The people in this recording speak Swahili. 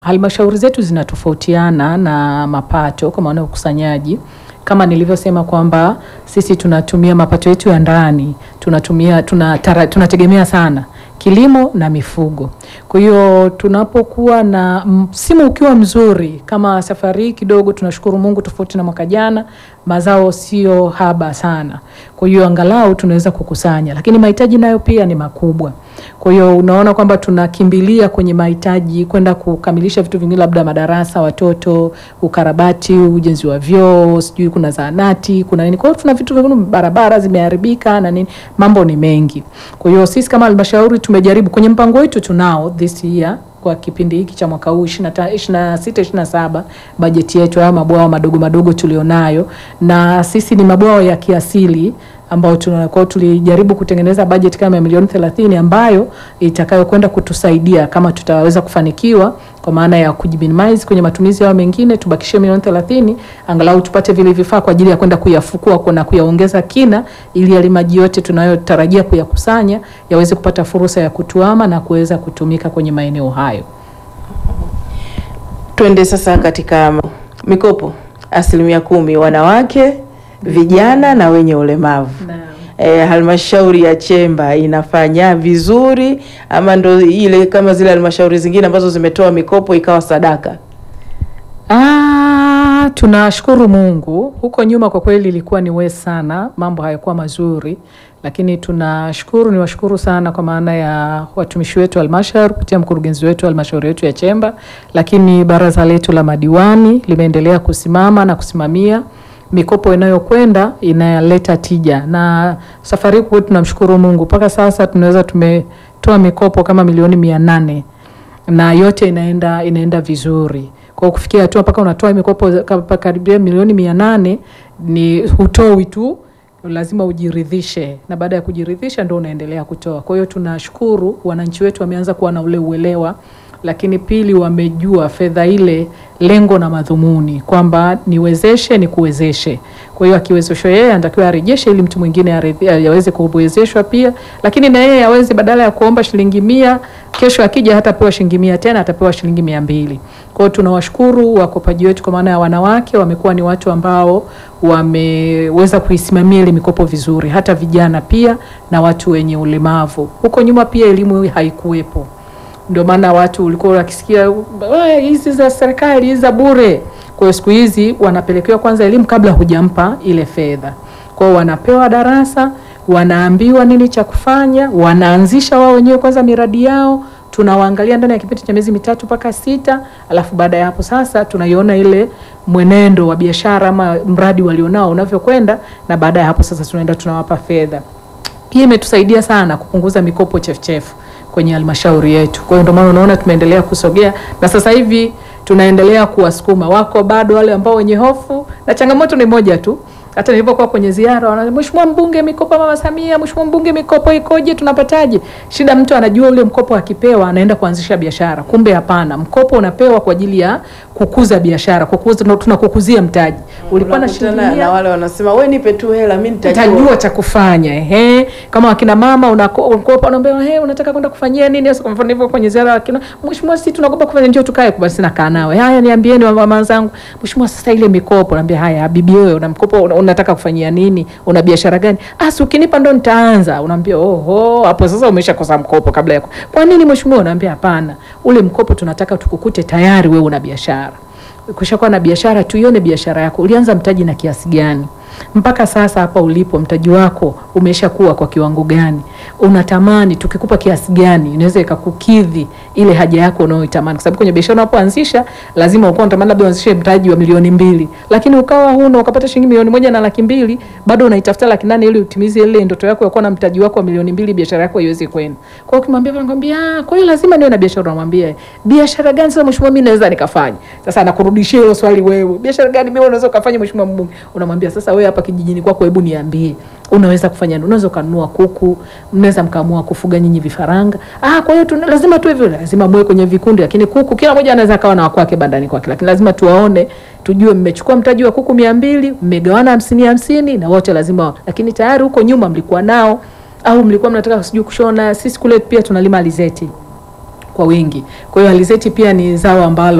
Halmashauri zetu zinatofautiana na mapato kwa maana ya ukusanyaji. Kama nilivyosema kwamba sisi tunatumia mapato yetu ya ndani, tunatumia tunatara, tunategemea sana kilimo na mifugo. Kwa hiyo tunapokuwa na msimu ukiwa mzuri kama safari hii kidogo, tunashukuru Mungu, tofauti na mwaka jana, mazao sio haba sana. Kwa hiyo angalau tunaweza kukusanya, lakini mahitaji nayo pia ni makubwa. Kwa hiyo unaona kwamba tunakimbilia kwenye mahitaji kwenda kukamilisha vitu vingine, labda madarasa watoto, ukarabati, ujenzi wa vyoo, sijui kuna zahanati, kuna nini. Kwa hiyo tuna vitu vingine, barabara zimeharibika na nini, mambo ni mengi. Kwa hiyo sisi kama halmashauri tumejaribu kwenye mpango wetu tunao this year kwa kipindi hiki cha mwaka huu 26 27 bajeti yetu, haya mabwawa madogo madogo tulionayo, na sisi ni mabwawa ya kiasili ambao tunakuwa tulijaribu kutengeneza bajeti kama ya milioni 30 ambayo itakayokwenda kutusaidia kama tutaweza kufanikiwa kwa maana ya kujiminimize kwenye matumizi yao mengine, tubakishie milioni 30 angalau tupate vile vifaa kwa ajili ya kwenda kuyafukua na kuyaongeza kina, ili yale maji yote tunayotarajia kuyakusanya yaweze kupata fursa ya kutuama na kuweza kutumika kwenye maeneo hayo. Twende sasa katika mikopo asilimia kumi wanawake, vijana na wenye ulemavu. E, halmashauri ya Chemba inafanya vizuri ama ndo ile kama zile halmashauri zingine ambazo zimetoa mikopo ikawa sadaka? Ah, tunashukuru Mungu. Huko nyuma kwa kweli ilikuwa ni we sana, mambo hayakuwa mazuri, lakini tunashukuru, ni washukuru sana kwa maana ya watumishi wetu halmashauri kupitia mkurugenzi wetu halmashauri yetu ya Chemba, lakini baraza letu la madiwani limeendelea kusimama na kusimamia mikopo inayokwenda inaleta tija, na safari hii kwetu tunamshukuru Mungu, mpaka sasa tunaweza tumetoa mikopo kama milioni mia nane na yote inaenda inaenda vizuri. Kwa kufikia hatua mpaka unatoa mikopo karibia milioni mia nane ni hutoi tu, lazima ujiridhishe, na baada ya kujiridhisha ndio unaendelea kutoa. Kwa hiyo tunashukuru wananchi wetu wameanza kuwa na ule uelewa lakini pili, wamejua fedha ile lengo na madhumuni kwamba niwezeshe ni kuwezeshe. Kwa hiyo akiwezeshwa yeye anatakiwa arejeshe ili mtu mwingine aweze kuwezeshwa pia, lakini na yeye aweze badala ya kuomba shilingi mia, kesho akija hatapewa shilingi mia tena, atapewa shilingi mia mbili. Kwa hiyo tunawashukuru wakopaji wetu kwa maana ya wanawake, wamekuwa ni watu ambao wameweza kuisimamia ile mikopo vizuri, hata vijana pia na watu wenye ulemavu. Huko nyuma pia elimu haikuwepo ndio maana watu ulikuwa wakisikia hizi za serikali hizi za bure. Kwa hiyo siku hizi wanapelekewa kwanza elimu kabla hujampa ile fedha. Kwa hiyo wanapewa darasa, wanaambiwa nini cha kufanya, wanaanzisha wao wenyewe kwanza miradi yao, tunawaangalia ndani ya kipindi cha miezi mitatu mpaka sita, alafu baada ya hapo sasa tunaiona ile mwenendo wa biashara ama mradi walionao unavyokwenda, na baada ya hapo sasa tunaenda tunawapa fedha. Hii imetusaidia sana kupunguza mikopo chefuchefu kwenye halmashauri yetu. Kwa hiyo ndio maana unaona tumeendelea kusogea na sasa hivi tunaendelea kuwasukuma. Wako bado wale ambao wenye hofu, na changamoto ni moja tu. Hata nilipokuwa kwenye ziara, wanasema Mheshimiwa mbunge, mikopo mama Samia, Mheshimiwa mbunge, mikopo ikoje? Tunapataje? Shida mtu anajua ule mkopo akipewa anaenda kuanzisha biashara, kumbe hapana. Mkopo unapewa kwa ajili ya kukuza biashara, kukuza, tunakukuzia mtaji. Ulikuwa na shilingi na wale wanasema wewe nipe tu hela mimi nitajua cha kufanya. Ehe, kama wakina mama unakopa, unaambia ehe, unataka kwenda kufanyia nini? Sasa kwa mfano hivyo kwenye ziara, wakina Mheshimiwa, sisi tunakopa kufanya, njoo tukae, basi nakaa nawe. Haya, niambieni mama zangu, Mheshimiwa, sasa ile mikopo, naambia haya, bibi wewe una mkopo unataka kufanyia nini? Una biashara gani? Ah, si ukinipa ndo nitaanza. Unaambia oho, hapo sasa umeshakosa mkopo kabla ya. Kwa nini mheshimiwa? Unaambia hapana, ule mkopo tunataka tukukute tayari wewe una biashara. Ukishakuwa na biashara, tuione biashara yako, ulianza mtaji na kiasi gani mpaka sasa hapa ulipo, mtaji wako umeshakuwa kwa kiwango gani? Unatamani tukikupa kiasi gani inaweza ikakukidhi ile haja yako unayoitamani? Kwa sababu kwenye biashara unapoanzisha lazima uko unatamani labda uanzishe mtaji wa milioni mbili, lakini ukawa huna ukapata shilingi milioni moja na laki mbili, bado unaitafuta laki nane ili utimize ile ndoto yako ya kuwa na mtaji wako wa milioni mbili, biashara yako iweze kwenda. Kwa hiyo ukimwambia, anakuambia ah, kwa hiyo lazima niwe na biashara. Unamwambia biashara gani sasa mheshimiwa, mimi naweza nikafanya? Sasa anakurudishia hilo swali, wewe biashara gani mimi unaweza ukafanya mheshimiwa mbunge? Unamwambia sasa, wewe hapa kijijini kwako, hebu niambie unaweza kufanya nini? Unaweza ukanunua kuku, mnaweza mkaamua kufuga nyinyi vifaranga. Ah, kwa hiyo lazima tu hivyo, lazima mwe kwenye vikundi, lakini kuku kila mmoja anaweza akawa na wakwake bandani kwake, lakini lazima tuwaone, tujue mmechukua mtaji wa kuku mia mbili mmegawana hamsini hamsini na wote lazima, lakini tayari huko nyuma mlikuwa nao au mlikuwa mnataka sijui kushona. Sisi kule pia tunalima alizeti kwa wingi. Kwa hiyo alizeti pia ni zao ambalo